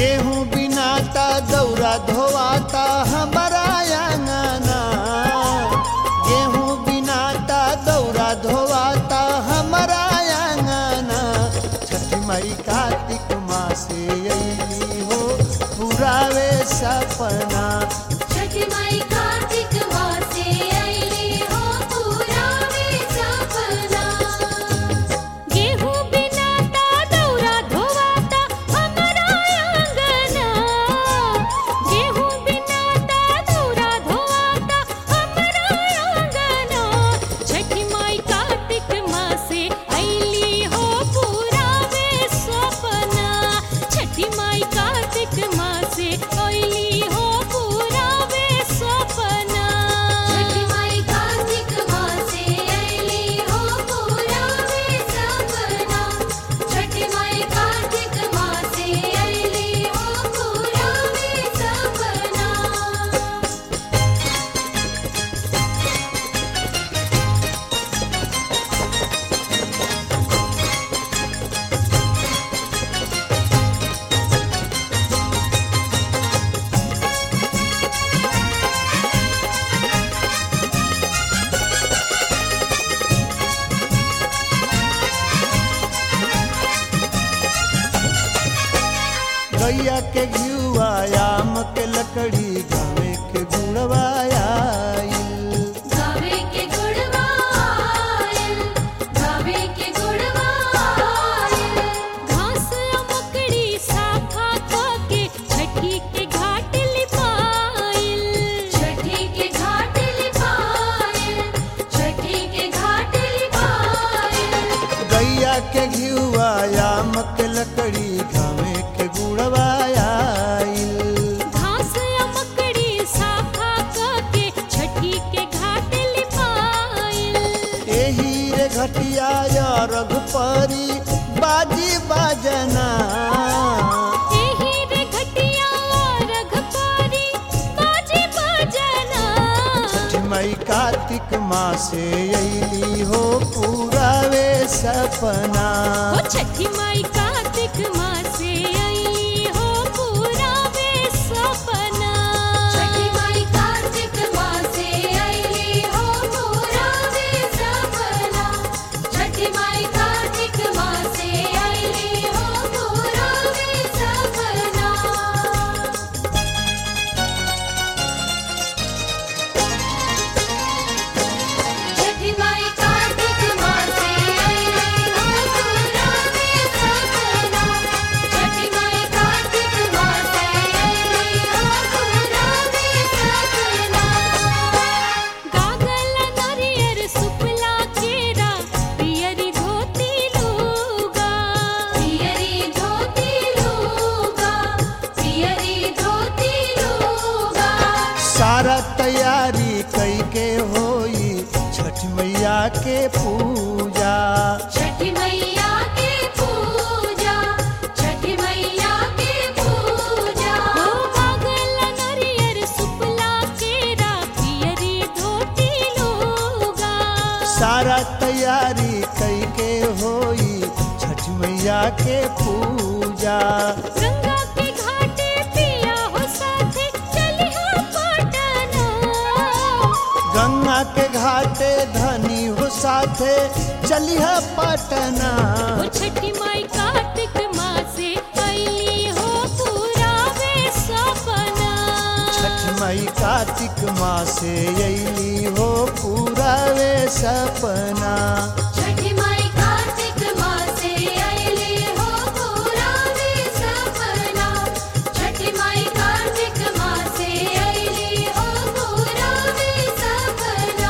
गेहूं बिनाता दौरा धोवाता हमारा अंगना गेहूं बिनाता दौरा धोवाता हमारा अंगना छठी माई कार्तिक मासे अली हो पुरावे सपना छठी माई कार्तिक मासे आईली हो पुरावे सपना गेहूं बिनाता दौरा धोवाता हमारा अंगना गेहूं बिनाता दौरा धोवाता हमारा अंगना छठी माई कार्तिक मासे आईली हो पुरावे सपना छठी माई कार्तिक मासे आईली हो पुरावे सपना छठी माई कार्तिक मासे आईली हो पुरावे सपना छठी माई कार्तिक मासे आईली हो पुरावे सपना गैया के घियुआयाम के लकड़ी गावे के गुणवाया गावे के गुड़वायल गावे के गुड़वायल घास मकड़ी साखा के छठी के घाट लिपाइल छठी के घाट लिपाइल छठी के घाट लिपाइल गैया के घियुआयाम के लकड़ी गावे के गुणवाया घास मकड़ी साखा के छठी के घाट लिपाइल एही रे घटिया या रघुपरी बाजी बाजना एही रे घटिया रघपारी बाजे बजना छठ मई कार्तिक मासे अली हो पुरावे सपना ओ छठी माई कार्तिक मासे आई हो पुरावे सपना छठी माई कार्तिक मासे आई हो पुरावे सपना छठी माई कार्तिक मासे आई हो पुरावे सपना छठी माई कार्तिक मासे आईली हो पुरावे सपना छठी माई कार्तिक मासे आईली हो पुरावे सपना गागल नरियर सुपला केरा पियरी धोती लूगा पियरी धोती लूगा पियरी धोती लूगा सारा तैयारी कई के होई छठ मैया के पूजा छठी मैया के पूजा छठी मैया के पूजा हो पागल नरियर सुपला केरा पियरी धोती लोगा सारा तैयारी कई के होई छठ मैया के पूजा गंगा के घाटे पिया हो साथे चलिहा पटना गंगा के घाटे धनी हो साथे चलिह पटना ओ छठी माई कार्तिक मासे आईली हो पुरावे सपना छठ मई कार्तिक मासे अली हो पुरावे सपना छठी माई कार्तिक मासे आईली हो पुरावे सपना छठी माई कार्तिक मासे आईली हो पुरावे सपना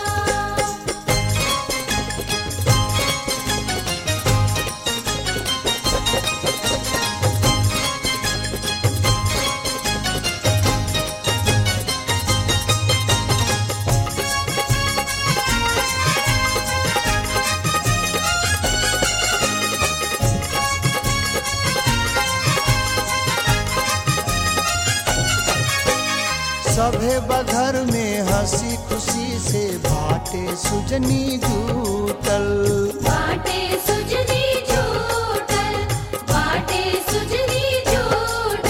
सभे बघर में हंसी खुशी से बाटे सुजनी जूटल बाटे सुजनी झूठल बाटे सुजनी झूठल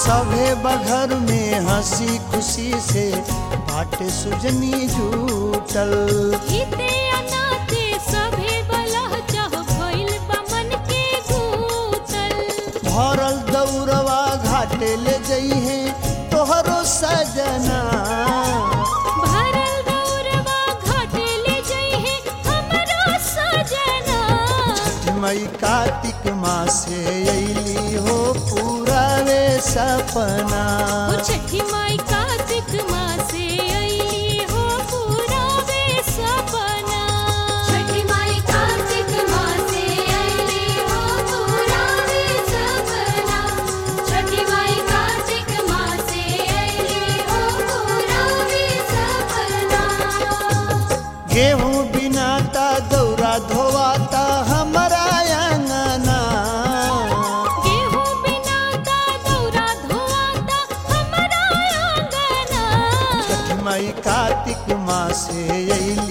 सभे बघर में हंसी खुशी से बाटे सुजनी झूठल हिते अनाते सभे बलह चह भइल बा मन के गूतल भरल दौरवा घाटे ले जइहे तोहरो सजना भरल दौरवा घाटे ले जइहे हमरो सजना मई कार्तिक मासे अइली हो पूरा रे सपना ओ छठी माई कार्तिक मासे अइली हो पूरा वे सपना छठी माई कार्तिक मासे अइली हो पूरा वे सपना छठी माई कार्तिक मासे अइली हो पूरा वे सपना गेहूं बिनाता दौरा धोवाता हमारा अंगना गेहूं बिना का दौरा धोआता हमारा आंगना मई कार्तिक मासे अइली